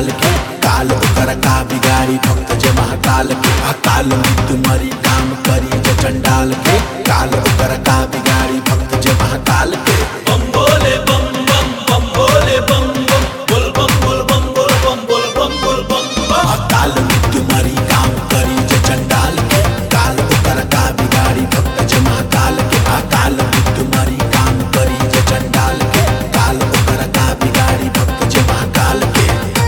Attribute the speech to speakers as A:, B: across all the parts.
A: के काल ओकर का बिगाड़ी भक्त जे महाकाल के अकाल मृत्यु मरी काम करी जे चंडाल के काल ओकर का बिगाड़ी भक्त जे महाकाल के
B: बम भोले बम बम बम भोले बम बम बोल बम बोल बम बोल बम बोल बम बोल बम बम
A: अकाल मृत्यु मरी काम करी जे चंडाल के काल ओकर का बिगाड़ी भक्त जे महाकाल के अकाल मृत्यु मरी काम करी जे चंडाल के काल ओकर का बिगाड़ी भक्त जे महाकाल के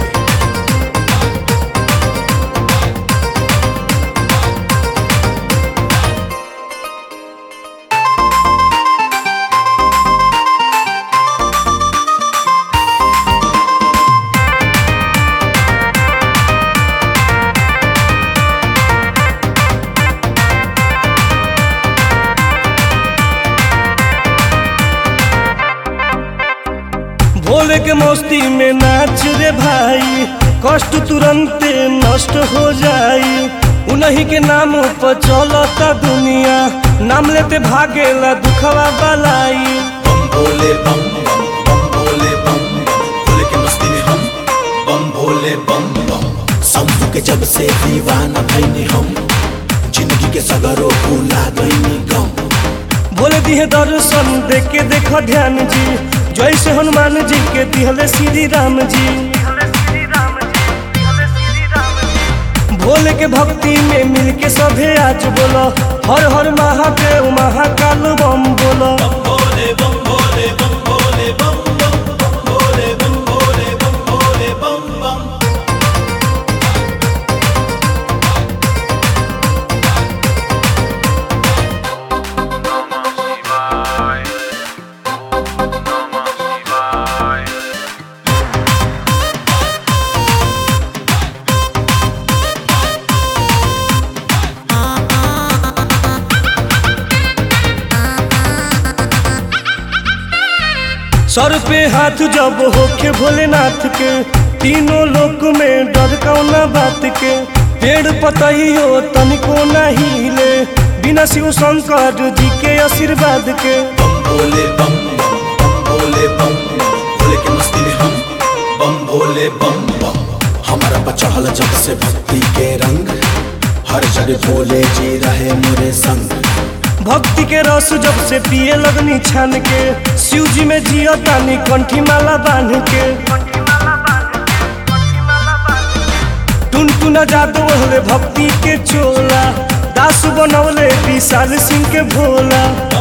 C: भोले के मस्ती में नाच रे भाई कष्ट तुरंते नष्ट हो जाई उन्हीं के नाम पर चलता दुनिया नाम लेते भागेला दुखवा बलाई
A: बम भोले बम बम बम भोले बम बम भोले के मस्ती में हम बम भोले बम बम शंभू के जब से दीवाना भैनी हम जिंदगी के सगरो भूला गईनी गम
C: बोले दिहे दर्शन देख के देखो ध्यान जी जैसे हनुमान जी के दिहले श्री राम जी भोले के भक्ति में मिल के सभे आज बोलो हर हर महादेव महाकाल बम बोलो
B: भोले बम भोले बम भोले बम बम बम भोले बम भोले बम भोले बम बम
C: सर पे हाथ जब होके भोलेनाथ के तीनों लोक में डर कौना बात के पेड़ पतई हो तनिको नहीं ले बिना शिव शंकर जी के आशीर्वाद के
A: बम भोले बम बम बम भोले बम बम भोले के मस्ती में हम बम भोले बम बम हमारा बचहल जब से भक्ति के रंग हर जगह भोले जी रहे मेरे संग
C: भक्ति के रस जब से पिए लगनी छान के शिव जी में जियो तानी कंठी माला बांध के टुन टुना जादू हले भक्ति के चोला दास बनौले विशाल सिंह के भोला